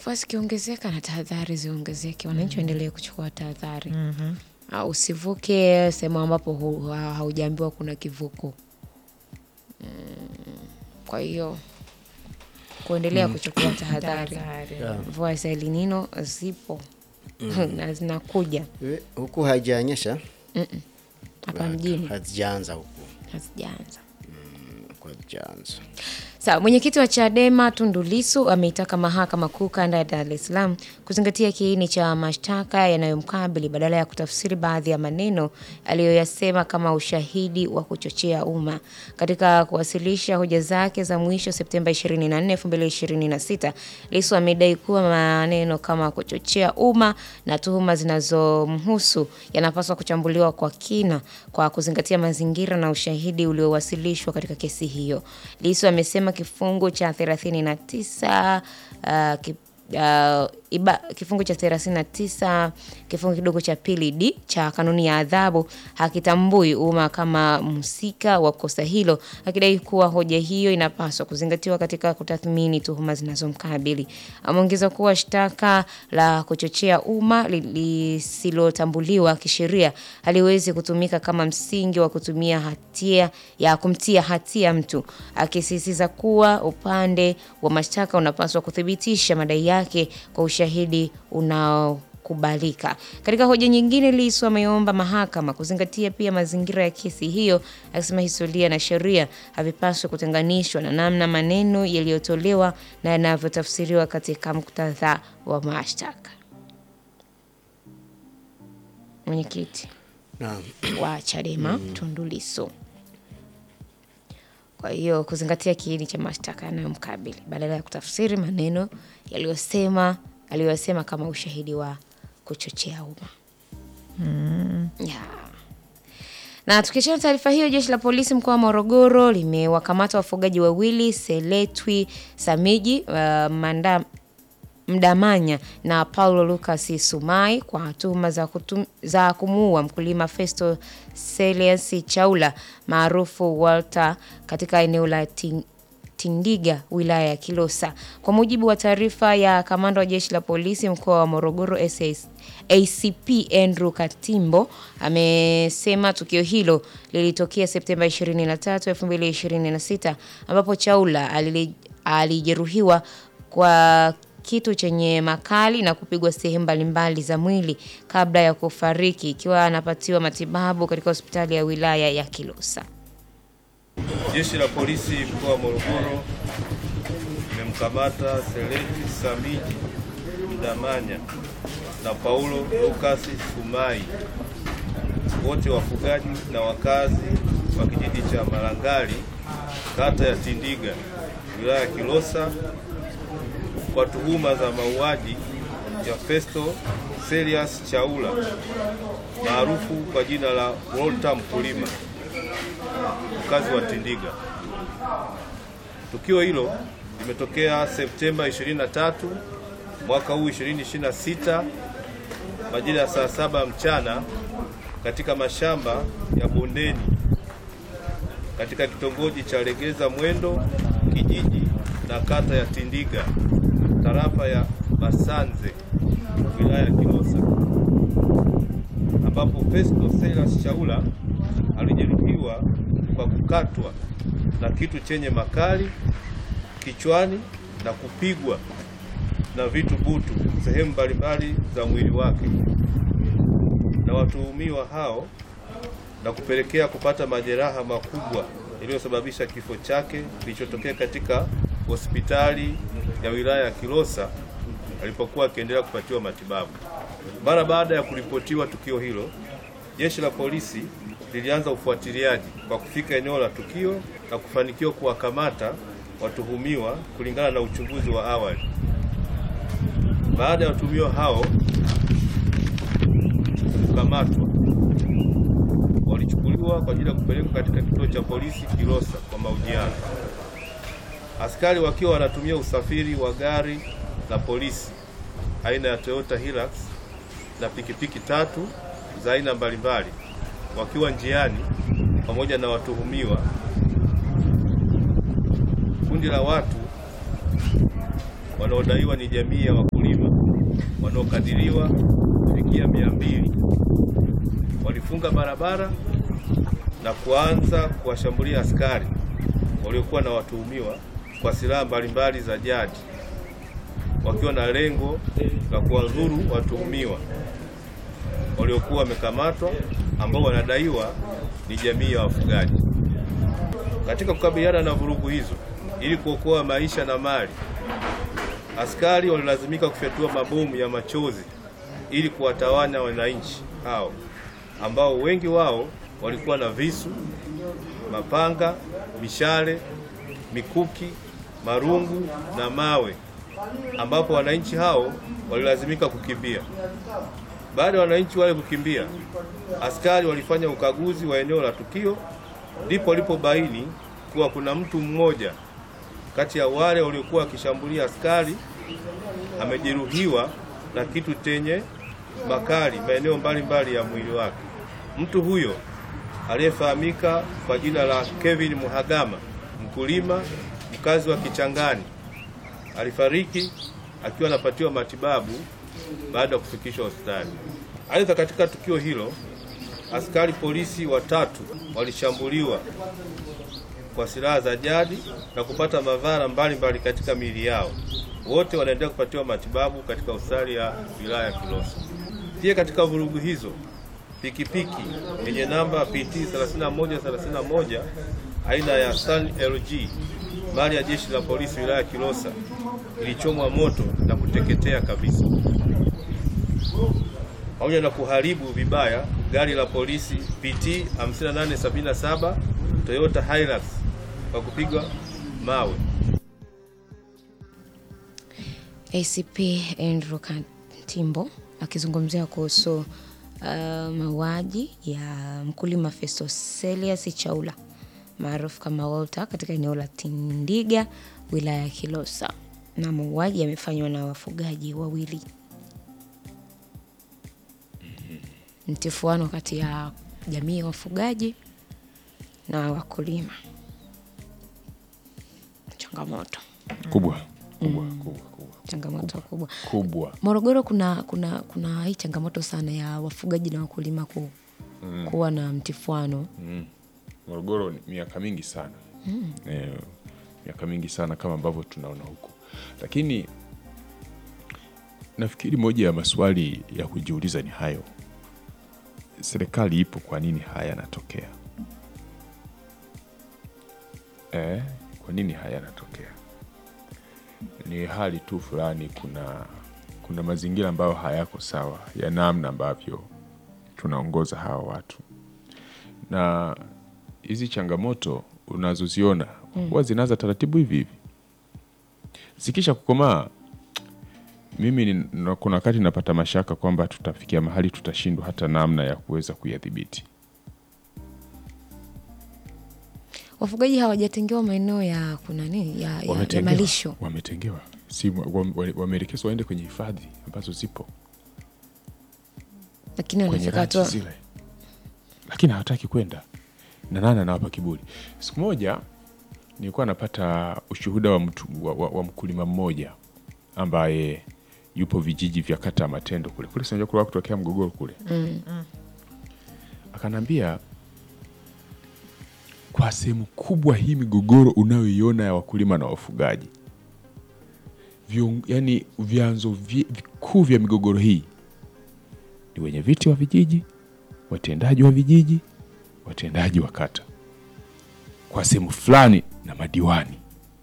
mvua zikiongezeka na tahadhari ziongezeke, wananchi waendelee kuchukua tahadhari. Ah, Usivuke sehemu ambapo hu- ha- haujaambiwa kuna kivuko. Mm, Kwa hiyo kuendelea kuchukua tahadhari. Tahadhari. Mvua za El Nino zipo na zinakuja We, huku haijanyesha hapa mjini, hazijaanza huku hazijaanza. huku hazijaanza Sawa, mwenyekiti wa Chadema Tundu Lissu ameitaka mahakama kuu kanda ya Dar es Salaam kuzingatia kiini cha mashtaka yanayomkabili badala ya kutafsiri baadhi ya maneno aliyoyasema kama ushahidi wa kuchochea umma. Katika kuwasilisha hoja zake za mwisho Septemba 24, 2026, Lissu amedai kuwa maneno kama kuchochea umma na tuhuma zinazomhusu yanapaswa kuchambuliwa kwa kina kwa kuzingatia mazingira na ushahidi uliowasilishwa katika kesi hiyo. Lissu amesema kifungu cha 39 uh, ki, uh, iba, kifungu cha 39 kifungu kidogo cha pili d cha kanuni ya adhabu hakitambui umma kama mhusika wa kosa hilo, akidai kuwa hoja hiyo inapaswa kuzingatiwa katika kutathmini tuhuma zinazomkabili. Ameongeza kuwa shtaka la kuchochea umma li- lisilotambuliwa kisheria haliwezi kutumika kama msingi wa kutumia hatia ya kumtia hatia mtu, akisisitiza kuwa upande wa mashtaka unapaswa kuthibitisha madai yake kwa ushahidi unaokubalika. Katika hoja nyingine, Lissu ameomba mahakama kuzingatia pia mazingira ya kesi hiyo, akisema historia na sheria havipaswi kutenganishwa na namna maneno yaliyotolewa na yanavyotafsiriwa katika muktadha wa mashtaka. Mwenyekiti naam wa Chadema Tundu Lissu. Kwa hiyo kuzingatia kiini cha mashtaka yanayomkabili badala ya kutafsiri maneno yaliyosema aliyosema kama ushahidi wa kuchochea umma. Yeah. Na tukiachana na taarifa hiyo, jeshi la polisi mkoa wa Morogoro limewakamata wafugaji wawili Seletwi Samiji uh, manda, Mdamanya na Paulo Lucas Sumai kwa tuhuma za, kutum, za kumuua mkulima Festo Celius Chaula maarufu Walter katika eneo la Ting, Tindiga wilaya ya Kilosa. Kwa mujibu wa taarifa ya kamanda wa jeshi la polisi mkoa wa Morogoro SAS, ACP Andrew Katimbo amesema tukio hilo lilitokea Septemba 23, 2026 ambapo Chaula alili- alijeruhiwa kwa kitu chenye makali na kupigwa sehemu mbalimbali za mwili kabla ya kufariki ikiwa anapatiwa matibabu katika hospitali ya wilaya ya Kilosa. Jeshi la polisi mkoa wa Morogoro limemkamata Seleti Samiji Mdamanya na Paulo Lukasi Sumai, wote wafugaji na wakazi wa kijiji cha Malangali, kata ya Tindiga, wilaya ya Kilosa, kwa tuhuma za mauaji ya Festo Celius Chaula maarufu kwa jina la Walter Mkulima mkazi wa Tindiga. Tukio hilo limetokea Septemba 23 mwaka huu 2026 majira ya saa saba mchana katika mashamba ya bondeni katika kitongoji cha Legeza Mwendo kijiji na kata ya Tindiga tarafa ya Masanze wilaya ya Kilosa ambapo Festo Silas Chaula alijeruhiwa kwa kukatwa na kitu chenye makali kichwani na kupigwa na vitu butu sehemu mbalimbali za mwili wake na watuhumiwa hao na kupelekea kupata majeraha makubwa yaliyosababisha kifo chake kilichotokea katika hospitali ya wilaya ya Kilosa alipokuwa akiendelea kupatiwa matibabu. Mara baada ya kuripotiwa tukio hilo, jeshi la polisi lilianza ufuatiliaji kwa kufika eneo la tukio na kufanikiwa kuwakamata watuhumiwa kulingana na uchunguzi wa awali. Baada ya watuhumiwa hao kukamatwa, walichukuliwa kwa ajili ya kupelekwa katika kituo cha polisi Kilosa kwa mahojiano. Askari wakiwa wanatumia usafiri wa gari la polisi aina ya Toyota Hilux na pikipiki tatu za aina mbalimbali wakiwa njiani pamoja na watuhumiwa. Kundi la watu wanaodaiwa ni jamii ya wakulima wanaokadiriwa kufikia mia mbili walifunga barabara na kuanza kuwashambulia askari waliokuwa na watuhumiwa kwa silaha mbalimbali za jadi wakiwa na lengo la kuwadhuru watuhumiwa waliokuwa wamekamatwa ambao wanadaiwa ni jamii ya wafugaji. Katika kukabiliana na vurugu hizo ili kuokoa maisha na mali, askari walilazimika kufyatua mabomu ya machozi ili kuwatawanya wananchi hao ambao wengi wao walikuwa na visu, mapanga, mishale, mikuki, marungu na mawe, ambapo wananchi hao walilazimika kukimbia. Baada ya wananchi wale kukimbia, askari walifanya ukaguzi wa eneo la tukio, ndipo walipobaini kuwa kuna mtu mmoja kati ya wale waliokuwa wakishambulia askari amejeruhiwa na kitu chenye makali maeneo mbalimbali ya mwili wake. Mtu huyo aliyefahamika kwa jina la Kevin Muhagama, mkulima mkazi wa Kichangani, alifariki akiwa anapatiwa matibabu baada ya kufikishwa hospitali. Aidha, katika tukio hilo askari polisi watatu walishambuliwa kwa silaha za jadi na kupata madhara mbalimbali katika miili yao. Wote wanaendelea kupatiwa matibabu katika hospitali ya wilaya ya Kilosa. Pia katika vurugu hizo, pikipiki yenye namba PT 3131 aina ya Sun LG mali ya jeshi la polisi wilaya ya Kilosa ilichomwa moto na kuteketea kabisa, pamoja na kuharibu vibaya gari la polisi PT 5877 Toyota Hilux kwa kupigwa mawe. ACP Andrew Katimbo akizungumzia kuhusu uh, mauaji ya mkulima Festus Celius Chaula maarufu kama Walter katika eneo la Tindiga wilaya ya Kilosa, na mauaji yamefanywa na wafugaji wawili. Mtifuano kati ya jamii ya wafugaji na wakulima, changamoto kubwa kubwa kubwa kubwa changamoto kubwa. kubwa Morogoro kuna kuna kuna hii changamoto sana ya wafugaji na wakulima ku, kuwa na mtifuano. Morogoro ni miaka mingi sana eh, miaka mingi sana kama ambavyo tunaona huku, lakini nafikiri moja ya maswali ya kujiuliza ni hayo, serikali ipo, kwa nini haya yanatokea? Eh, kwa nini haya yanatokea? Ni hali tu fulani, kuna kuna mazingira ambayo hayako sawa ya namna ambavyo tunaongoza hawa watu na hizi changamoto unazoziona huwa zinaanza taratibu hivi hivi, zikisha kukomaa. Mimi ni- na- kuna wakati napata mashaka kwamba tutafikia mahali tutashindwa hata namna ya kuweza kuyadhibiti. Wafugaji hawajatengewa maeneo ya kuna nini ya, ya, ya Wametengewa- malisho. wametengewa, si wam- wa- wameelekezwa waende kwenye hifadhi ambazo zipo Lakini kwenye wanafika ranchi hatua zile, lakini hawataki kwenda na nani anawapa kiburi. Siku moja nilikuwa napata ushuhuda wa, mtu, wa, wa, wa mkulima mmoja ambaye yupo vijiji vya kata ya Matendo kule kule, sinajua kule kutokea mgogoro kule akanambia kwa sehemu kubwa hii migogoro unayoiona ya wakulima na wafugaji Vion, yani vyanzo vi- vikuu vya migogoro hii ni wenye viti wa vijiji, watendaji wa vijiji, watendaji wa kata, kwa sehemu fulani na madiwani.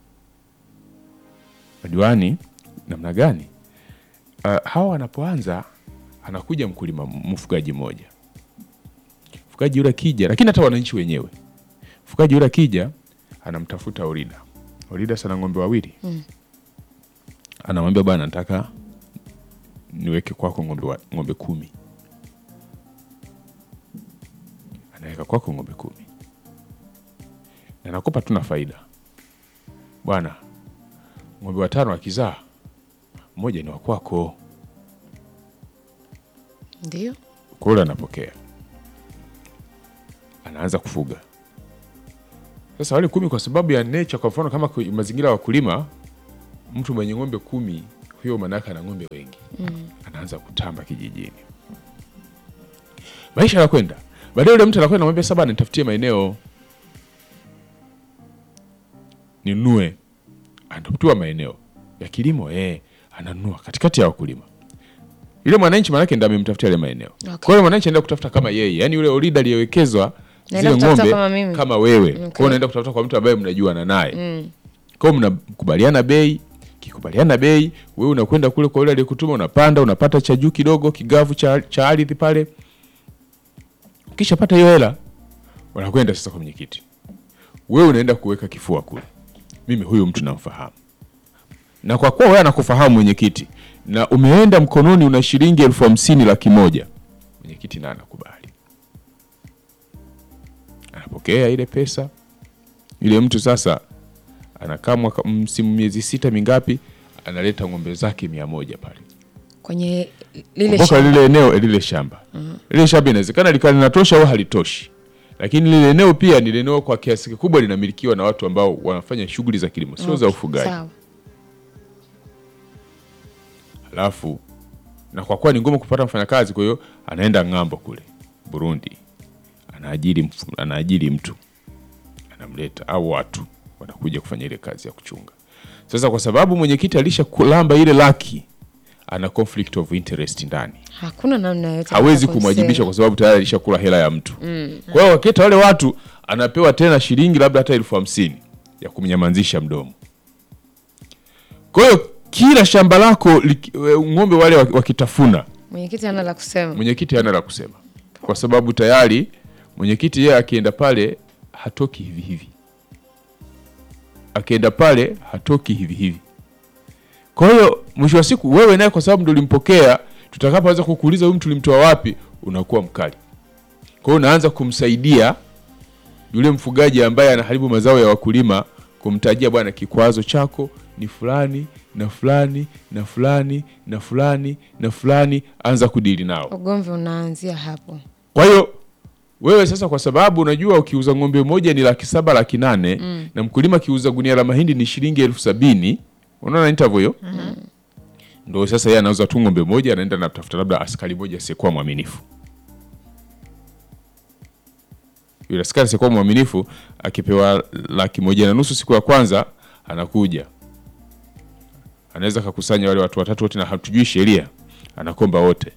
Madiwani namna gani? Uh, hawa wanapoanza, anakuja mkulima mfugaji mmoja, mfugaji yule akija, lakini hata wananchi wenyewe, mfugaji yule akija, anamtafuta Orida. Orida sana ng'ombe wawili anamwambia bwana, nataka niweke kwako ng'ombe, wa- ng'ombe kumi. Anaweka kwako ng'ombe kumi na nakupa tu na faida bwana, ng'ombe watano akizaa mmoja ni wa kwako. ndio Kwa yule anapokea, anaanza kufuga sasa wale kumi, kwa sababu ya nature. Kwa mfano kama kwe- mazingira ya wakulima mtu mwenye ng'ombe kumi huyo manake ana ng'ombe wengi anaanza kutamba kijijini maisha yanakwenda baadaye yule mtu anakwenda namwambia saba nitafutie maeneo ninunue anatafutiwa maeneo ya kilimo eh, ananunua katikati ya wakulima yule mwananchi manake ndo amemtafutia yale maeneo Okay. kwa hiyo mwananchi anaenda kutafuta kama yeye yani yule orida aliyewekezwa Naenda zile kutafuta ng'ombe kama mimi. kama wewe Okay. kwa hiyo unaenda kutafuta kwa mtu ambaye mnajuana naye kwa hiyo mnakubaliana bei kikubaliana bei wewe unakwenda kule kwa yule aliyekutuma unapanda unapata cha juu kidogo kigavu cha, cha ardhi pale ukishapata hiyo hela wanakwenda sasa kwa mwenyekiti wewe unaenda kuweka kifua kule mimi huyu mtu namfahamu na kwa kuwa wewe anakufahamu mwenyekiti na umeenda mkononi una shilingi elfu hamsini laki moja mwenyekiti na anakubali anapokea ile pesa yule mtu sasa anakaa mwaka msimu miezi sita mingapi analeta ng'ombe zake mia moja pale kwenye lile kumbuka shamba. lile eneo lile shamba lile shamba inawezekana likawa linatosha au halitoshi lakini lile eneo pia ni eneo kwa kiasi kikubwa linamilikiwa na watu ambao wanafanya shughuli za kilimo sio za Okay, ufugaji sawa. alafu na kwa kuwa ni ngumu kupata mfanyakazi kwa hiyo anaenda ng'ambo kule burundi anaajiri, mfu- anaajiri mtu anamleta au watu wanakuja kufanya ile kazi ya kuchunga sasa kwa sababu mwenyekiti alisha kulamba ile laki ana conflict of interest ndani hakuna namna yoyote hawezi ya kumsema. kumwajibisha kwa sababu tayari alishakula hela ya mtu kwa hiyo wakita wale watu anapewa tena shilingi labda hata elfu hamsini ya kumnyamazisha mdomo kwa hiyo kila shamba lako liki- we- ng'ombe wale wak- wakitafuna mwenyekiti ana la kusema mwenyekiti hana la kusema kwa sababu tayari mwenyekiti yeye akienda pale hatoki hivi hivi akienda pale hatoki hivi hivi kwa hiyo mwisho wa siku wewe naye kwa sababu ndo ulimpokea tutakapoanza kukuuliza huyu mtu ulimtoa wapi unakuwa mkali kwa hiyo unaanza kumsaidia yule mfugaji ambaye anaharibu mazao ya wakulima kumtajia bwana kikwazo chako ni fulani na fulani na fulani na fulani na fulani anza kudili nao ugomvi unaanzia hapo kwa hiyo wewe sasa kwa sababu unajua ukiuza ng'ombe moja ni laki saba laki nane mm. na mkulima akiuza gunia la mahindi ni shilingi elfu sabini unaona nitavyo hiyo mm. ndo sasa yeye anauza tu ng'ombe moja anaenda natafuta labda askari moja asiyekuwa mwaminifu yule askari asiyekuwa mwaminifu akipewa laki moja na nusu siku ya kwanza anakuja anaweza kakusanya wale watu watatu wote na hatujui sheria anakomba wote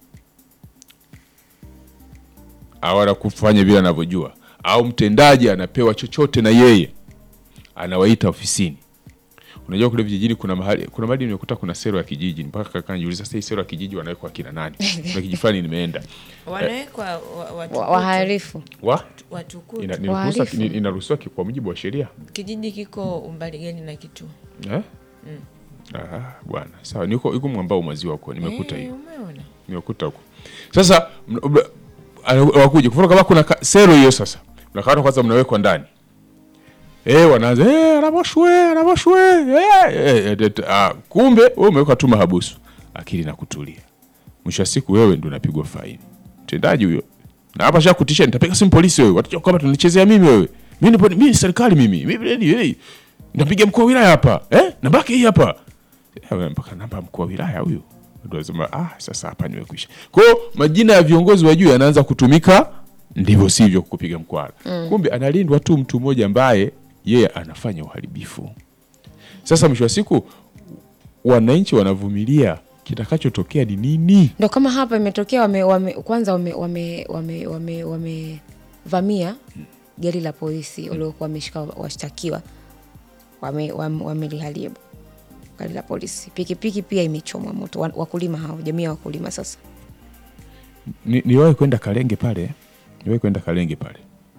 au anakufanya vile anavyojua au mtendaji anapewa chochote na yeye anawaita ofisini unajua kule vijijini kuna mahali kuna mahali nimekuta kuna sero ya kijiji mpaka kaka nijiuliza sasa hii sero ya kijiji wanawekwa akina nani kuna kijiji fulani nimeenda wanawekwa wa- watu Wa- wote. wahalifu wa watukutu ina- inaruhusiwa Wahalifu. ni- inaruhusiwa ki- kwa mujibu wa sheria kijiji kiko umbali gani na kituo eh? Ah, bwana sawa niko iko mwambao maziwa huko nimekuta Eh, hiyo umeona nimekuta huko sasa mna- mna- ana- wakuja kufuna kama kuna ka- sero hiyo sasa mnakaata kwanza mnawekwa ndani Eh, wanaanza eh, anaboshwe anaboshwe eh, eh, eh, eh, ah, kumbe wewe umewekwa tu mahabusu akili na kutulia mwisho wa siku wewe ndio unapigwa faini mtendaji huyo na hapa sha kutisha nitapiga simu polisi wewe watajua kwamba tunanichezea mimi wewe mimi nipo mimi ni serikali mimi mimi ni hey, napiga mkuu wa wilaya hapa eh nabaki hii hapa Eh, mpaka namba ya mkuu wa wilaya huyo ndio anasema ah sasa hapa nimekwisha kwa hiyo majina ya viongozi wa juu yanaanza kutumika ndivyo sivyo kupiga mkwara kumbe analindwa tu mtu mmoja ambaye yeye anafanya uharibifu sasa mwisho wa siku wananchi wanavumilia kitakachotokea ni nini ndo kama hapa imetokea wame, wame, kwanza wamevamia wame, wame, wame wamevamia gari la polisi waliokuwa wameshika washtakiwa wameliharibu wame, wameliharibu gari la polisi pikipiki pia imechomwa moto Wa- wakulima hao jamii ya wakulima sasa Ni- niliwahi kwenda Kalenge pale, niliwahi kwenda Kalenge pale.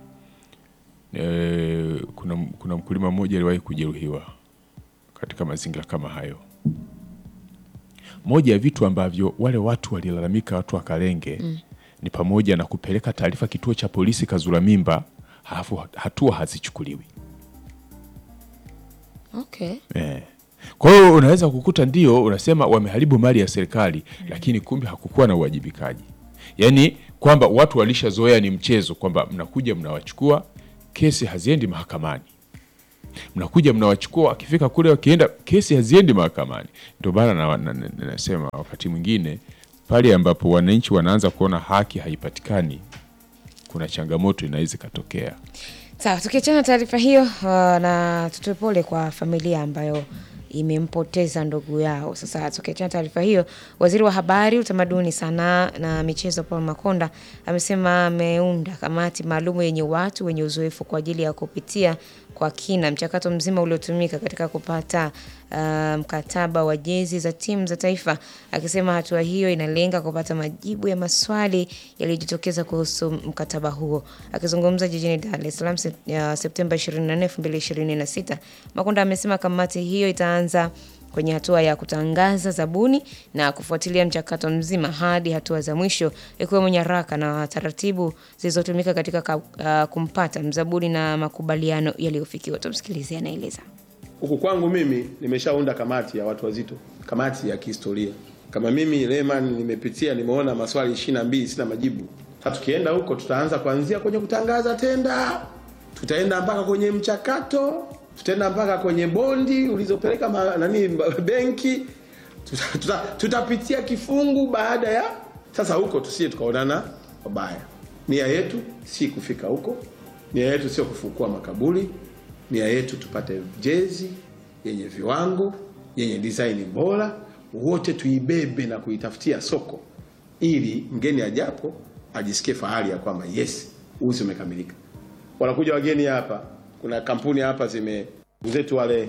E, kuna, kuna mkulima mmoja aliwahi kujeruhiwa katika mazingira kama hayo. Moja ya vitu ambavyo wale watu walilalamika, watu wa Kalenge mm. ni pamoja na kupeleka taarifa kituo cha polisi Kazura Mimba, halafu hatua hazichukuliwi. okay. Eh. Kwa hiyo unaweza kukuta ndio unasema wameharibu mali ya serikali lakini kumbe hakukuwa na uwajibikaji. Yaani kwamba watu walishazoea ni mchezo kwamba mnakuja mnawachukua, kesi haziendi mahakamani. mnakuja mnawachukua, wakifika kule wakienda, kesi haziendi mahakamani. Ndio maana na- na- na- nasema wakati mwingine pale ambapo wananchi wanaanza kuona haki haipatikani, kuna changamoto inaweza ikatokea. Sawa, tukiachana na taarifa hiyo uh, na tutoe pole kwa familia ambayo imempoteza ndugu yao. Sasa tukiachana na taarifa hiyo, waziri wa habari, utamaduni, sanaa na michezo Paul Makonda amesema ameunda kamati maalum yenye watu wenye uzoefu kwa ajili ya kupitia kwa kina mchakato mzima uliotumika katika kupata uh, mkataba wa jezi za timu za taifa, akisema hatua hiyo inalenga kupata majibu ya maswali yaliyojitokeza kuhusu mkataba huo. Akizungumza jijini Dar es Salaam Sep- ya Septemba 24, 2026, Makonda amesema kamati hiyo itaanza kwenye hatua ya kutangaza zabuni na kufuatilia mchakato mzima hadi hatua za mwisho ikiwemo nyaraka na taratibu zilizotumika katika ka, uh, kumpata mzabuni na makubaliano yaliyofikiwa. Tumsikilize, anaeleza. Huku kwangu mimi nimeshaunda kamati ya watu wazito, kamati ya kihistoria. Kama mimi Lehman nimepitia, nimeona maswali ishirini na mbili sina majibu. Sasa tukienda huko, tutaanza kuanzia kwenye kutangaza tenda, tutaenda mpaka kwenye mchakato, tutaenda mpaka kwenye bondi ulizopeleka ma, nani benki, tuta, tuta, tutapitia kifungu baada ya sasa. Huko tusije tukaonana wabaya. Nia yetu si kufika huko, nia yetu sio kufukua makaburi nia yetu tupate jezi yenye viwango yenye design bora, wote tuibebe na kuitafutia soko, ili mgeni ajapo ajisikie fahari ya kwamba yes, uzi umekamilika. Wanakuja wageni hapa, kuna kampuni hapa zime zetu wale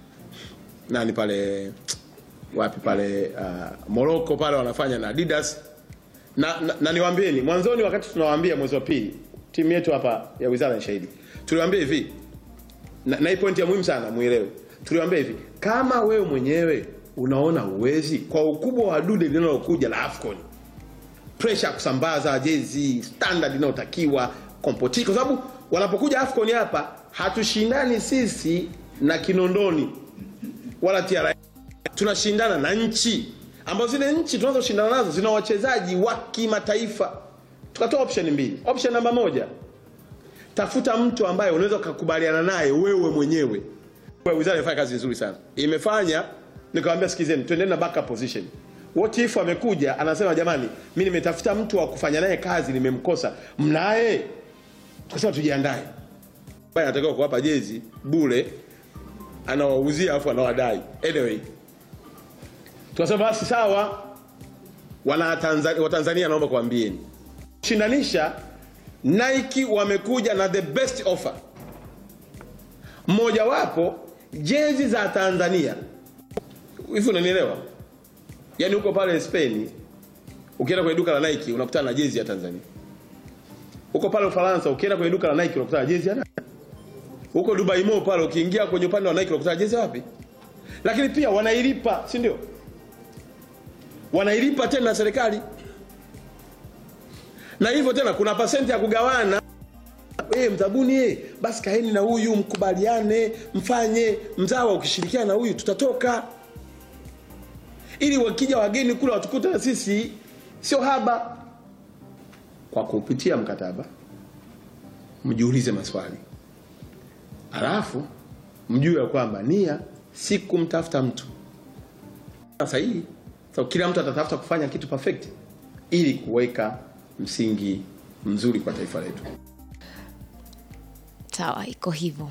nani pale wapi pale uh, Morocco pale wanafanya na Adidas na, na, na niwaambieni mwanzoni, wakati tunawaambia mwezi wa pili, timu yetu hapa ya wizara ya shahidi, tuliwaambia hivi na, na hii pointi ya muhimu sana muelewe. Tuliwaambia hivi, kama wewe mwenyewe unaona uwezi kwa ukubwa wa dude linalokuja la AFCON, pressure ya kusambaza jezi standard inayotakiwa kompotiki, kwa sababu wanapokuja AFCON hapa hatushindani sisi na Kinondoni wala TRA, tunashindana na nchi ambazo zile nchi tunazoshindana nazo zina wachezaji wa kimataifa. Tukatoa option mbili. Option namba moja, tafuta mtu ambaye unaweza ukakubaliana naye wewe mwenyewe. Kwa Wizara imefanya kazi nzuri sana, imefanya nikamwambia, sikizeni, twendeni na backup position. What if amekuja anasema, jamani, mi nimetafuta mtu wa kufanya naye kazi, nimemkosa, mnaye? Tukasema tujiandae, ambaye anatakiwa kuwapa jezi bure, anawauzia afu anawadai. Anyway, tukasema basi sawa, wana Tanzania, Watanzania, naomba kuambieni shindanisha Nike wamekuja na the best offer. Mmojawapo jezi za Tanzania. Hivi unanielewa? Yaani huko pale Spain ukienda kwenye duka la Nike unakutana na jezi ya Tanzania. Huko pale Ufaransa ukienda kwenye duka la Nike unakutana na jezi ya nani? Huko Dubai Mall pale ukiingia kwenye upande wa Nike unakutana na jezi wapi? Lakini pia wanailipa, si ndio? Wanailipa tena na serikali na hivyo tena kuna pasenti ya kugawana. Wewe mzabuni, eh, basi kaeni na huyu mkubaliane, mfanye mzawa, ukishirikiana na huyu tutatoka, ili wakija wageni kule watukute na sisi sio haba. Kwa kupitia mkataba, mjiulize maswali, alafu mjue ya kwamba nia si kumtafuta mtu sahihi. So, kila mtu atatafuta kufanya kitu perfect ili kuweka msingi mzuri kwa taifa letu. Sawa, iko hivyo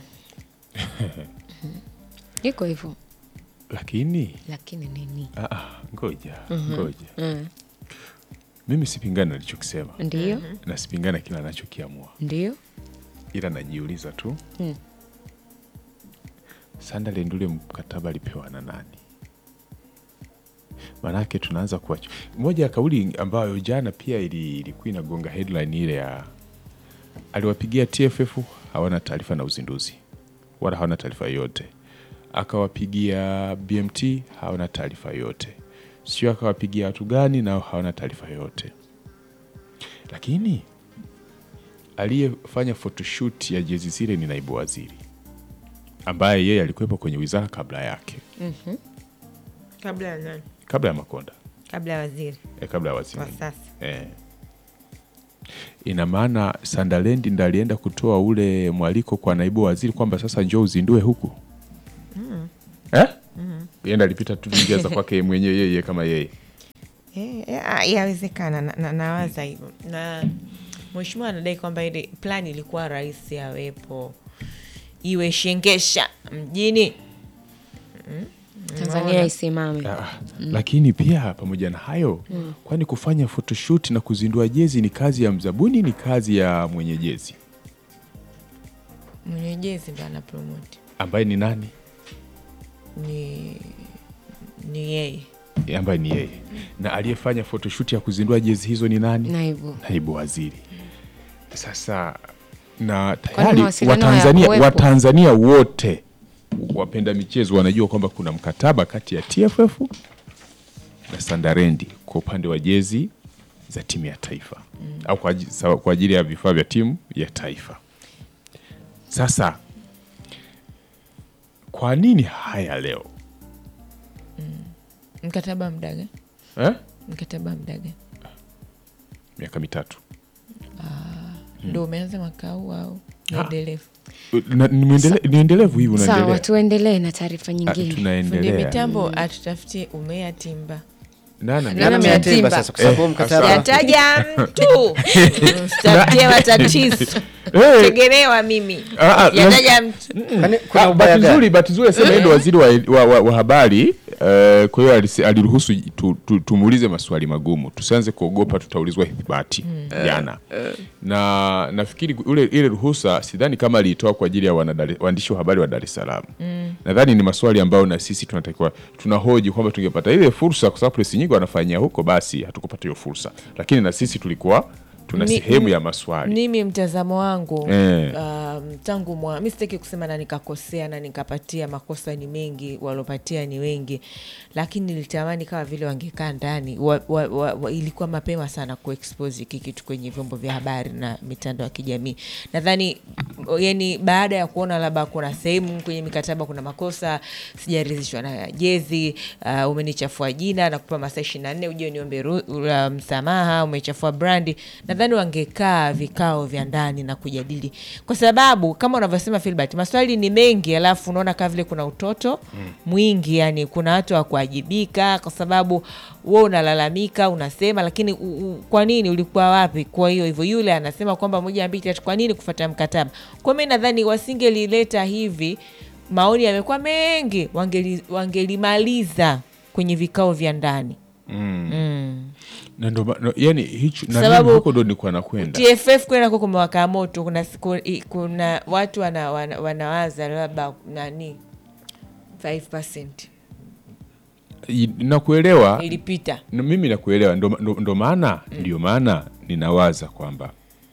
iko hivyo, Lakini lakini nini? ah, ah, ngoja ngoja, mimi sipingani na alichokisema Ndio, na sipingani kila anachokiamua, ndio ila najiuliza tu Mm. Sunderland ule mkataba alipewa na nani? Maanake tunaanza kuacha moja ya kauli ambayo jana pia ili- ilikuwa inagonga headline ile ya aliwapigia TFF hawana taarifa na uzinduzi wala hawana taarifa yoyote, akawapigia BMT hawana taarifa yoyote, sio akawapigia watu gani nao hawana taarifa yoyote, lakini aliyefanya photoshoot ya jezi zile ni naibu waziri ambaye yeye alikuwepo kwenye wizara kabla yake, kabla ya nani? kabla ya Makonda Kabla ya waziri eh, kabla ya waziri wa sasa. eh. ina maana Sandalendi ndo alienda kutoa ule mwaliko kwa naibu waziri kwamba sasa njoo uzindue huku eh? Yenda alipita tu njia za kwake mwenyewe yeye kama yeye Eh, eh, ah, yawezekana na, na, nawaza hivyo na mheshimiwa anadai kwamba ile plani ilikuwa rahisi awepo iwe shengesha mjini Tanzania isimame. Ah, lakini pia pamoja na hayo kwani kufanya photoshoot na kuzindua jezi ni kazi ya mzabuni ni kazi ya mwenye jezi mwenye jezi ndo ana promote ambaye ni nani ni ni yeye Eh, ambaye ni yeye na aliyefanya photoshoot ya kuzindua jezi hizo ni nani Naibu. naibu waziri sasa na tayari mawasiliano watanzania, hayakuwepo? watanzania wote wapenda michezo wanajua kwamba kuna mkataba kati ya TFF na Sandarendi kwa upande wa jezi za timu ya taifa au kwa aji- sawa- kwa ajili ya vifaa vya timu ya taifa. Sasa kwa nini haya leo mkataba mdaga eh? mkataba mdaga miaka mitatu ndo umeanza mwaka huu au endelevu Na- ni muendele- ni endelevu hivi Sawa, unaendelea tuendelee na taarifa Ah, nyingine. fundi tunaendelea mitambo atutafutie umea timba Nana- Nana Nani Mia ameyatimba Timba. sasa kwa sababu Eh, mkataba yataja mtu msitafutie matatizo Eh, tegelewa mimi Ah, ah, yataja mtu Kwani kuna Ah, ubaya bahati gani? nzuri bahati nzuri asema yeye ndo waziri wa, wa, wa, wa habari eh, kwa hiyo alisi- aliruhusu tu, tu, tumuulize maswali magumu tusianze kuogopa tutaulizwa ithibati jana na nafikiri ule, ile ruhusa sidhani kama aliitoa kwa ajili ya wanadari- waandishi wa habari wa Dar es Salaam nadhani ni maswali ambayo na sisi tunatakiwa tunahoji kwamba tungepata ile fursa kwa sababu presi nyingi wanafanyia huko basi hatukupata hiyo fursa lakini na sisi tulikuwa tuna Ni- sehemu ni- ya maswali mimi mtazamo wangu Eh. um, tangu mwa mi sitaki kusema na nikakosea na nikapatia makosa ni mengi waliopatia ni wengi lakini nilitamani kama vile wangekaa ndani wa, wa, wa, wa, ilikuwa mapema sana kuexpose hiki kitu kwenye vyombo vya habari na mitandao ya kijamii nadhani yani baada ya kuona labda kuna sehemu kwenye mikataba kuna makosa sijaridhishwa na jezi uh, umenichafua jina na kupewa masaa ishiri na nne uje niombe ru- uh, msamaha umechafua brandi nadhani wangekaa vikao vya ndani na kujadili kwa sababu kama unavyosema filbert maswali ni mengi alafu unaona kama vile kuna utoto mwingi yani kuna watu wa kuajibika kwa sababu we unalalamika unasema lakini u, u, kwa nini ulikuwa wapi kwa hiyo hivyo yule anasema kwamba moja mbili tatu kwa nini kufata mkataba kwa mi nadhani wasingelileta hivi maoni yamekuwa mengi wangeli- wangelimaliza kwenye vikao vya ndani na ndo ma- no, yani hicho na Sababu- mimi huko ndo nilikuwa nakwenda tff kwenda ko kumewaka moto kuna, siku, i- kuna watu wana, wana, wanawaza labda nani 5 I- nakuelewa ilipita na mimi nakuelewa ndo, ndo, ndo maana ndio maana ninawaza kwamba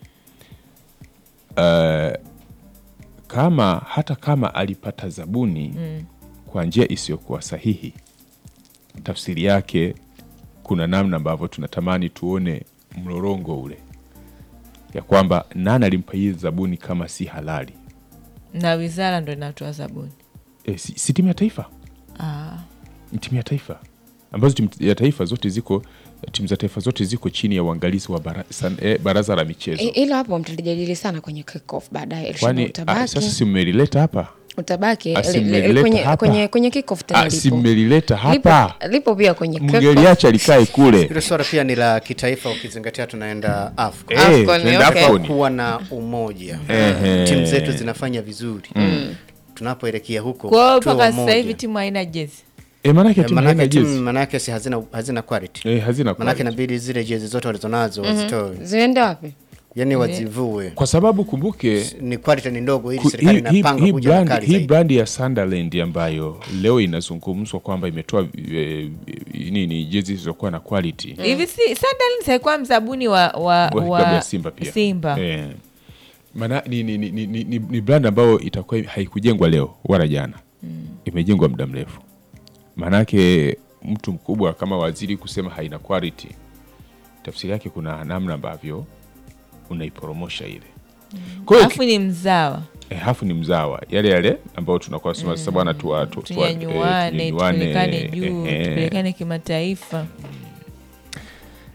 uh, kama hata kama alipata zabuni kwa njia isiyokuwa sahihi tafsiri yake kuna namna ambavyo tunatamani tuone mlorongo ule ya kwamba nani alimpa hii zabuni kama si halali na wizara ndo inatoa zabuni e, si, si timu ya taifa ah. ni timu ya taifa ambazo timu ya taifa zote ziko timu za taifa zote ziko chini ya uangalizi wa bara, san, eh, baraza la michezo I- Ilo hapo mtalijadili sana kwenye kick-off baadaye. Elsheba, kwani ah, utabaki sasa si mmelileta hapa utabaki Ah, si li- li- mmelileta kwenye, hapa? kwenye, kwenye kick-off tena Ah, si lipo. mmelileta hapa lipo, lipo pia kwenye kick-off. mngeliacha likae kule Hilo swala pia ni la kitaifa ukizingatia tunaenda AFCON. Eh, AFCON, tunaenda okay. AFCON. kuwa na umoja Ehe. timu zetu zinafanya vizuri tunapoelekea huko kwao tuwe mpaka sasa wamoja. hivi timu haina jezi e, manake Eh, timu haina manake timu jezi manake si hazina hazina quality e, hazina manake quality. inabidi zile jezi zote walizonazo wazitoe ziende wapi yani wazivue kwa sababu kumbuke ni quality ni ndogo ili ku- serikali hii- hii inapanga hii kuja na brand, kali hii zaidi brand ya Sunderland ambayo leo inazungumzwa kwamba imetoa e, nini jezi zilizokuwa na quality hivi si Sunderland haikuwa mzabuni wa, wa, Wa- wa klabu ya Simba pia Simba. Eh. Maana ni, ni, ni, ni, ni, ni, ni brand ambayo itakuwa haikujengwa leo wala jana imejengwa muda mrefu maanake mtu mkubwa kama waziri kusema haina quality tafsiri yake kuna namna ambavyo unaiporomosha ile kwa hiyo alafu ni mzawa eh, hafu ni mzawa yale yale ambayo tunakuwa sema sasa bwana tuwa- tu- tuwa- eh, tunyanyuane tunyanyuane, tupelekane juu eh, eh. tupelekane kimataifa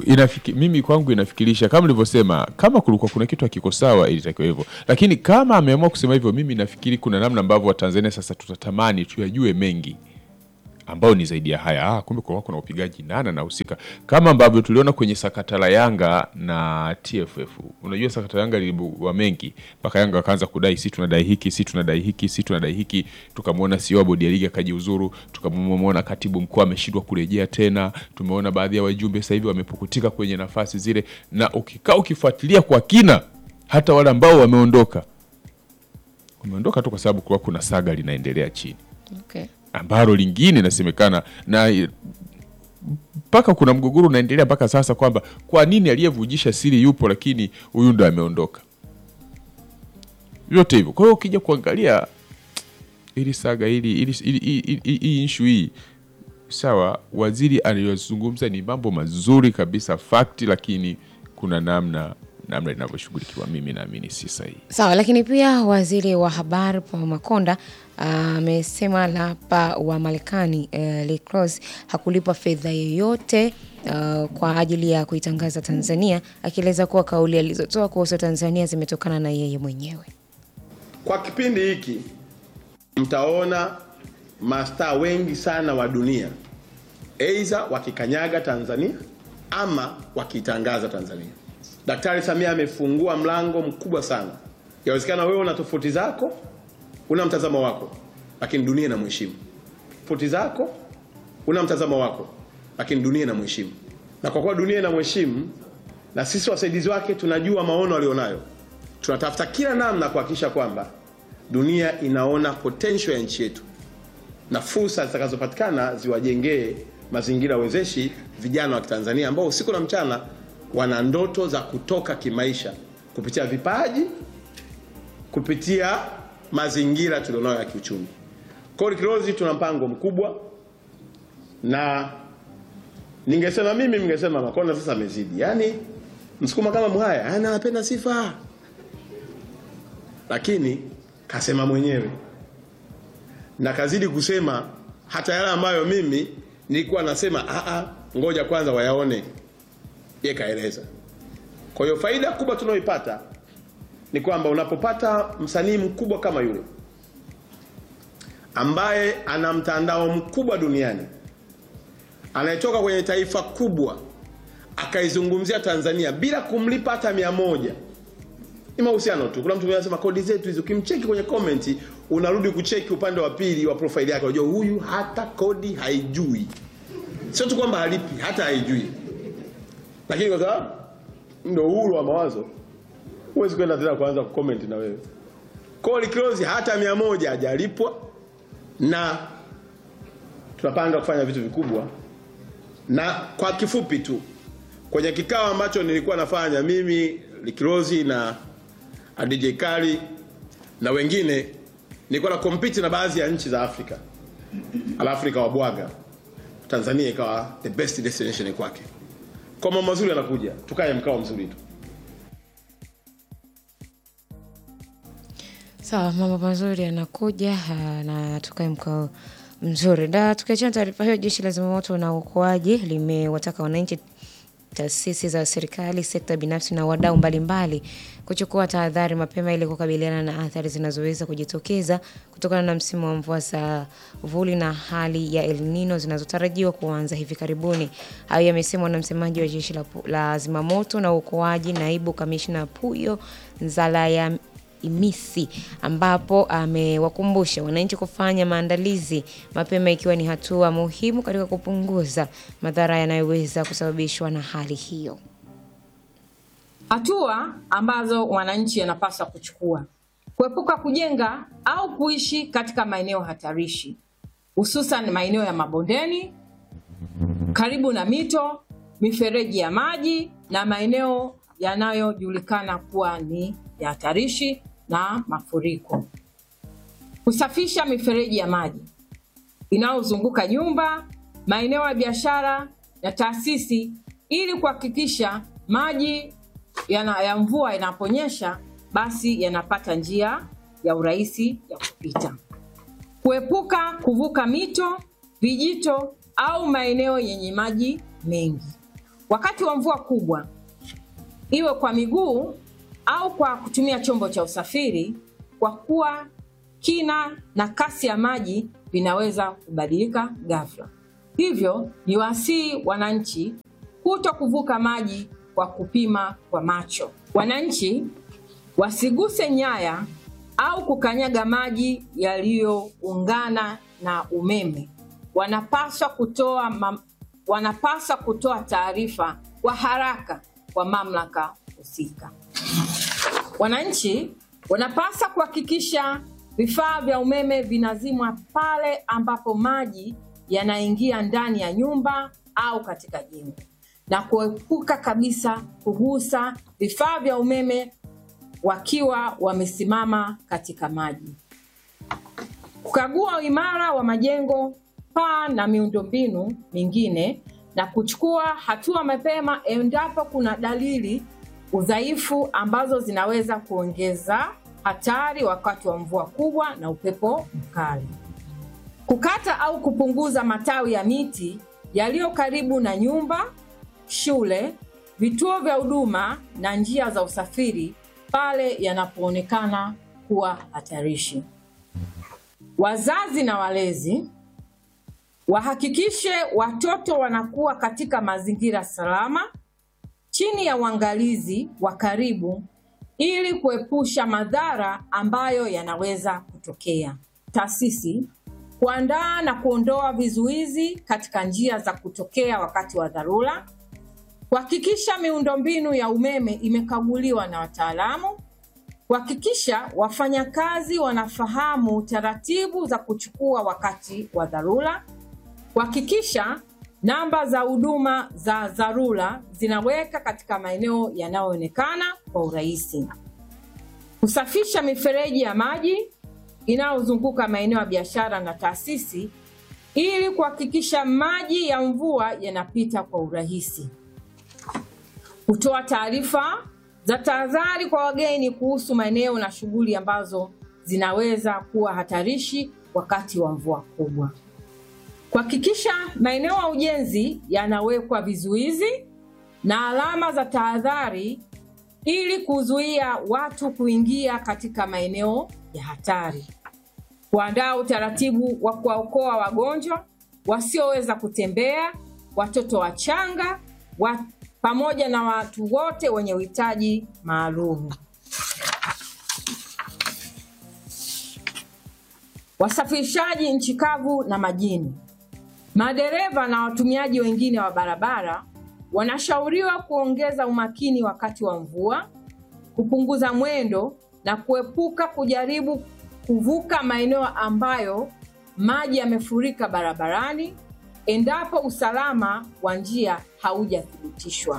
inafiki, mimi kwangu inafikirisha kama nilivyosema, kama kulikuwa kuna kitu hakiko sawa ilitakiwa hivyo, lakini kama ameamua kusema hivyo, mimi nafikiri kuna namna ambavyo Watanzania sasa tutatamani tuyajue mengi ambao ni zaidi ya haya. Ah, kumbe kwa kuna upigaji nana nahusika, kama ambavyo tuliona kwenye sakata la Yanga na TFF. Unajua sakata la Yanga lilibua mengi, mpaka Yanga wakaanza kudai si tunadai hiki, si tunadai hiki, si tunadai hiki. Tukamwona CEO wa bodi ya ligi akajiuzuru, tukamwona katibu mkuu ameshindwa kurejea tena. Tumeona baadhi ya wajumbe sasa hivi wamepukutika kwenye nafasi zile, na ukikaa ukifuatilia kwa kina, hata wale ambao wameondoka wameondoka tu kwa sababu kulikuwa kuna saga linaendelea chini Okay. ambalo lingine inasemekana na mpaka kuna mgogoro unaendelea mpaka sasa kwamba kwa nini aliyevujisha siri yupo lakini huyu ndo ameondoka vyote hivyo kwa hiyo ukija kuangalia ili saga ili ili ili- ili- ili- hii issue hii sawa waziri aliyozungumza ni mambo mazuri kabisa fakti lakini kuna namna namna linavyoshughulikiwa mimi naamini si sahihi Sawa, lakini pia waziri wa habari Paul Makonda amesema lapa wa Marekani uh, Lee Cross hakulipa fedha yoyote uh, kwa ajili ya kuitangaza Tanzania, akieleza kuwa kauli alizotoa kuhusu Tanzania zimetokana na yeye mwenyewe. Kwa kipindi hiki mtaona mastaa wengi sana wa dunia aidha wakikanyaga Tanzania ama wakitangaza Tanzania. Daktari Samia amefungua mlango mkubwa sana. Yawezekana wewe una tofauti zako, una mtazamo wako, lakini dunia inamheshimu. Tofauti zako, una mtazamo wako, lakini dunia inamheshimu. Na kwa kuwa dunia inamheshimu na sisi wasaidizi wake tunajua maono alionayo, tunatafuta kila namna kuhakikisha kwamba dunia inaona potential ya nchi yetu na fursa zitakazopatikana ziwajengee mazingira wezeshi vijana wa Kitanzania ambao usiku na mchana wana ndoto za kutoka kimaisha kupitia vipaji, kupitia mazingira tulionayo ya kiuchumi. Kwa hiyo Kilozi tuna mpango mkubwa, na ningesema mimi, ningesema Makonda sasa amezidi, yaani msukuma kama Mhaya, yaani anapenda sifa, lakini kasema mwenyewe na kazidi kusema hata yale ambayo mimi nilikuwa nasema a a, ngoja kwanza wayaone, yeye kaeleza. Kwa hiyo faida kubwa tunayoipata ni kwamba unapopata msanii mkubwa kama yule ambaye ana mtandao mkubwa duniani anayetoka kwenye taifa kubwa akaizungumzia Tanzania bila kumlipa hata mia moja ni mahusiano tu. Kuna mtu mmoja anasema kodi zetu hizo, ukimcheki kwenye comment unarudi kucheki upande wa pili wa profile yake, unajua huyu hata kodi haijui. Sio tu kwamba halipi, hata haijui. Lakini kwa sababu ndio uhuru wa mawazo, huwezi kwenda tena kuanza kucomment na wewe. Kodi close hata mia moja hajalipwa, na tunapanga kufanya vitu vikubwa. Na kwa kifupi tu, kwenye kikao ambacho nilikuwa nafanya mimi Likirozi na DJ Kali na wengine, nilikuwa na compete na baadhi ya nchi za Afrika, alafu nikawabwaga Tanzania ikawa the best destination kwake. Kwa mambo mazuri anakuja, tukae mkao mzuri tu. Sawa, mambo mazuri yanakuja ah, na tukae mkao mzuri. Da, tukiachana na taarifa hiyo, jeshi la zimamoto na uokoaji limewataka wananchi, taasisi za serikali, sekta binafsi na wadau mbalimbali kuchukua tahadhari mapema ili kukabiliana na athari zinazoweza kujitokeza kutokana na msimu wa mvua za vuli na hali ya El Nino zinazotarajiwa kuanza hivi karibuni. Hayo yamesemwa na msemaji wa jeshi la, la zimamoto na uokoaji, naibu kamishna Puyo Nzalaya Imisi ambapo amewakumbusha wananchi kufanya maandalizi mapema ikiwa ni hatua muhimu katika kupunguza madhara yanayoweza kusababishwa na hali hiyo. Hatua ambazo wananchi wanapaswa kuchukua: kuepuka kujenga au kuishi katika maeneo hatarishi, hususan maeneo ya mabondeni, karibu na mito, mifereji ya maji na maeneo yanayojulikana kuwa ni ya hatarishi na mafuriko. Kusafisha mifereji ya maji inayozunguka nyumba, maeneo ya biashara na taasisi ili kuhakikisha maji yana, ya mvua yanaponyesha basi yanapata njia ya urahisi ya kupita. Kuepuka kuvuka mito, vijito au maeneo yenye maji mengi. wakati wa mvua kubwa, iwe kwa miguu au kwa kutumia chombo cha usafiri, kwa kuwa kina na kasi ya maji vinaweza kubadilika ghafla. Hivyo ni wasii wananchi kuto kuvuka maji kwa kupima kwa macho. Wananchi wasiguse nyaya au kukanyaga maji yaliyoungana na umeme. Wanapaswa kutoa mam, wanapaswa kutoa taarifa kwa haraka kwa mamlaka husika. Wananchi wanapaswa kuhakikisha vifaa vya umeme vinazimwa pale ambapo maji yanaingia ndani ya nyumba au katika jengo na kuepuka kabisa kugusa vifaa vya umeme wakiwa wamesimama katika maji. Kukagua uimara wa majengo, paa na miundombinu mingine na kuchukua hatua mapema endapo kuna dalili udhaifu ambazo zinaweza kuongeza hatari wakati wa mvua kubwa na upepo mkali. Kukata au kupunguza matawi ya miti yaliyo karibu na nyumba, shule, vituo vya huduma na njia za usafiri pale yanapoonekana kuwa hatarishi. Wazazi na walezi wahakikishe watoto wanakuwa katika mazingira salama chini ya uangalizi wa karibu ili kuepusha madhara ambayo yanaweza kutokea. Taasisi kuandaa na kuondoa vizuizi katika njia za kutokea wakati wa dharura, kuhakikisha miundombinu ya umeme imekaguliwa na wataalamu, kuhakikisha wafanyakazi wanafahamu taratibu za kuchukua wakati wa dharura, kuhakikisha namba za huduma za dharura zinaweka katika maeneo yanayoonekana kwa urahisi, kusafisha mifereji ya maji inayozunguka maeneo ya biashara na taasisi ili kuhakikisha maji ya mvua yanapita kwa urahisi, kutoa taarifa za tahadhari kwa wageni kuhusu maeneo na shughuli ambazo zinaweza kuwa hatarishi wakati wa mvua kubwa, kuhakikisha maeneo ya ujenzi yanawekwa vizuizi na alama za tahadhari ili kuzuia watu kuingia katika maeneo ya hatari, kuandaa utaratibu wa kuwaokoa wagonjwa wasioweza kutembea, watoto wachanga wa, pamoja na watu wote wenye uhitaji maalum. Wasafirishaji nchi kavu na majini, madereva na watumiaji wengine wa barabara wanashauriwa kuongeza umakini wakati wa mvua, kupunguza mwendo na kuepuka kujaribu kuvuka maeneo ambayo maji yamefurika barabarani endapo usalama wa njia haujathibitishwa.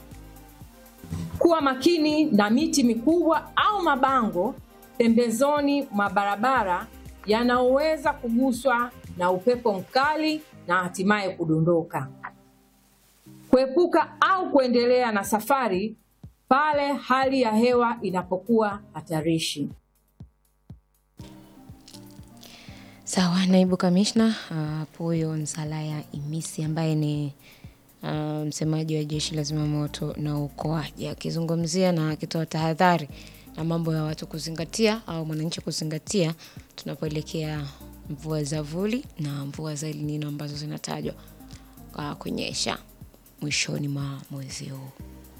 Kuwa makini na miti mikubwa au mabango pembezoni mwa barabara yanayoweza kuguswa na upepo mkali na hatimaye kudondoka. Kuepuka au kuendelea na safari pale hali ya hewa inapokuwa hatarishi. Sawa, naibu kamishna Puyo Nsalaya Imisi ambaye ni uh, msemaji wa jeshi la zimamoto na uokoaji akizungumzia na akitoa tahadhari na mambo ya watu kuzingatia au mwananchi kuzingatia tunapoelekea mvua za vuli na mvua za El Nino ambazo zinatajwa uh, kunyesha mwishoni mwa mwezi huu.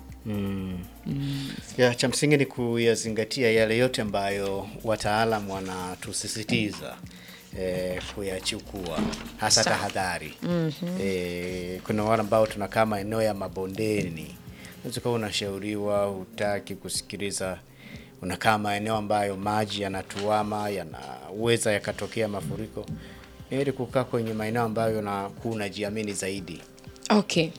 Ya, cha msingi ni kuyazingatia yale yote ambayo wataalam wanatusisitiza eh, kuyachukua hasa tahadhari. Eh, kuna wale ambao tunakaa maeneo ya mabondeni, unaweza kuwa unashauriwa, hutaki kusikiliza, unakaa maeneo ambayo maji yanatuama, yanaweza yakatokea mafuriko. Ni heri kukaa kwenye maeneo ambayo nakuwa unajiamini zaidi. Okay.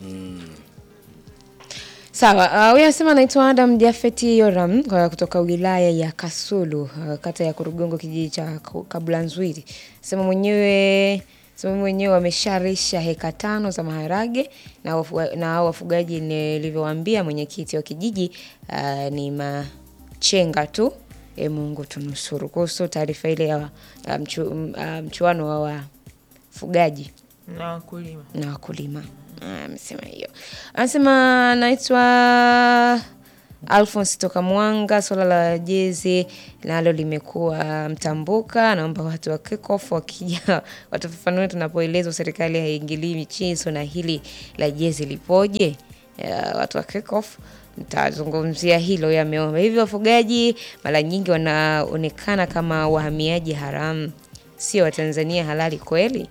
Sawa, uh, huyu anasema anaitwa Adam Jafeti Yoram uh, kutoka wilaya ya Kasulu uh, kata ya Kurugongo kijiji cha Ku- Kabulanzwili. Sema mwenyewe sema mwenyewe wamesharisha heka tano za maharage na wafuga, na hao wafugaji nilivyowaambia mwenyekiti wa kijiji uh, ni machenga tu. E, Mungu tunusuru. Kuhusu taarifa ile ya uh, mchu, uh, mchuano wa wafugaji na wakulima na wakulima. Ah, amesema hiyo. Anasema naitwa Alphonse toka Mwanga. Swala la jezi nalo limekuwa mtambuka. Naomba watu wa kickoff wakija watufafanue tunapoelezwa serikali haiingilii michezo na hili la jezi lipoje. Ya, watu wa kickoff nitazungumzia hilo yameomba hivyo. Wafugaji mara nyingi wanaonekana kama wahamiaji haramu, sio Watanzania halali kweli?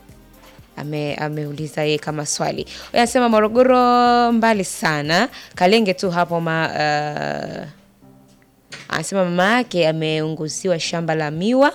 ame ameuliza yeye kama swali. Anasema Morogoro mbali sana, Kalenge tu hapo ma, uh, anasema mama yake ameunguziwa shamba la miwa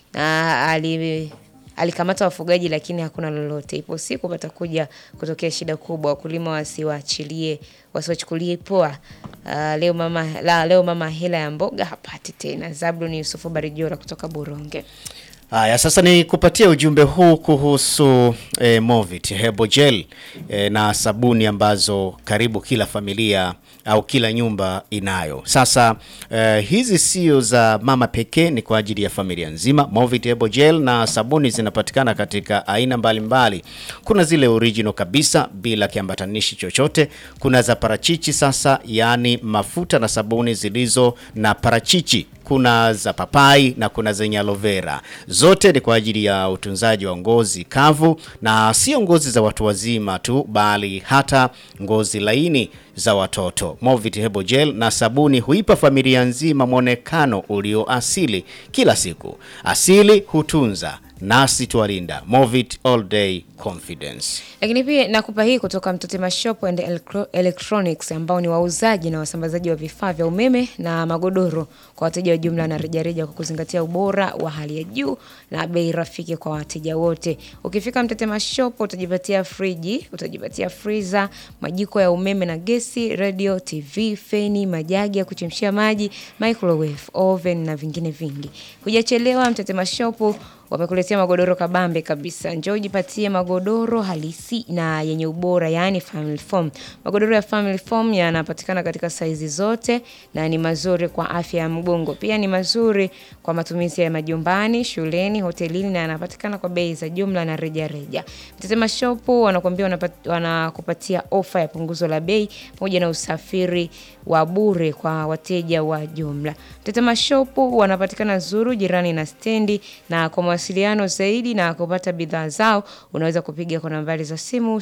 na ali alikamata wafugaji lakini hakuna lolote. Ipo siku patakuja kutokea shida kubwa, wakulima wasiwaachilie wasiwachukulie poa. Uh, leo mama la, leo mama hela ya mboga hapati tena. Zablon Yusufu Barijora kutoka Buronge. Haya, sasa ni kupatia ujumbe huu kuhusu eh, Movit Hebo Gel eh, na sabuni ambazo karibu kila familia au kila nyumba inayo. Sasa eh, hizi sio za mama pekee, ni kwa ajili ya familia nzima. Movit Hebo Gel na sabuni zinapatikana katika aina mbalimbali mbali. Kuna zile original kabisa bila kiambatanishi chochote. Kuna za parachichi sasa, yaani mafuta na sabuni zilizo na parachichi kuna za papai na kuna zenye aloe vera. Zote ni kwa ajili ya utunzaji wa ngozi kavu, na sio ngozi za watu wazima tu, bali hata ngozi laini za watoto. Movit Hebo Gel na sabuni huipa familia nzima mwonekano ulio asili kila siku. Asili hutunza nasi twalinda. Movit all day confidence. Lakini pia nakupa hii kutoka Mtotema Shop and Electro- Electronics ambao ni wauzaji na wasambazaji wa vifaa vya umeme na magodoro kwa wateja wa jumla na rejareja kwa kuzingatia ubora wa hali ya juu na bei rafiki kwa wateja wote. Ukifika Mtotema Shop utajipatia friji, utajipatia freezer, majiko ya umeme na gesi, radio, TV, feni, majagi ya kuchemshia maji, microwave, oven na vingine vingi. Hujachelewa, Mtotema Shop wamekuletea magodoro kabambe kabisa. Njoo ujipatie magodoro halisi na yenye ubora, yaani family foam. Magodoro ya family foam yanapatikana katika saizi zote na ni mazuri kwa afya ya mgongo. Pia ni mazuri kwa matumizi ya majumbani, shuleni, hotelini na yanapatikana kwa bei za jumla na reja reja. Mtetema Shop wanakuambia wanapat- wanakupatia ofa ya punguzo la bei pamoja na usafiri wa bure kwa wateja wa jumla. Mtetema Shop wanapatikana Zuru jirani na stendi na kwa mawasiliano zaidi na kupata bidhaa zao unaweza kupiga kwa nambari za simu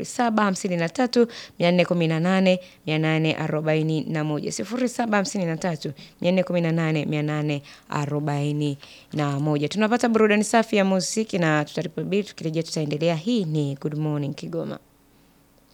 0753 418 841 0753 418 841. Tunapata burudani safi ya muziki na tutaripobili tukirejea tutaendelea. Hii ni Good Morning Kigoma.